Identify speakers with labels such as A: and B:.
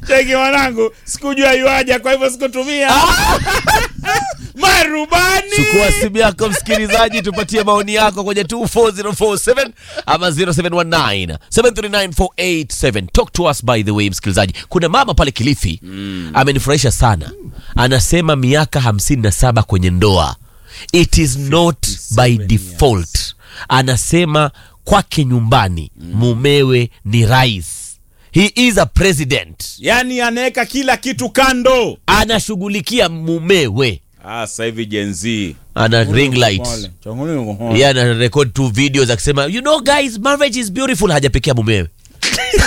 A: cheki mwanangu sikujua yuaja kwa hivyo sikutumia marubani
B: chukua simu yako msikilizaji tupatie maoni yako kwenye 24047 ama 0719 739 talk to us by the way msikilizaji kuna mama pale kilifi mm. amenifurahisha sana anasema miaka 57 kwenye ndoa it is not by default anasema kwake nyumbani mumewe ni rais he is a president
A: yaani anaweka kila kitu kando
B: anashughulikia mumewe
A: ah, sasa hivi jenzi
B: ana ring light yeye ana record tu videos akisema you know guys marriage is beautiful hajapekea mumewe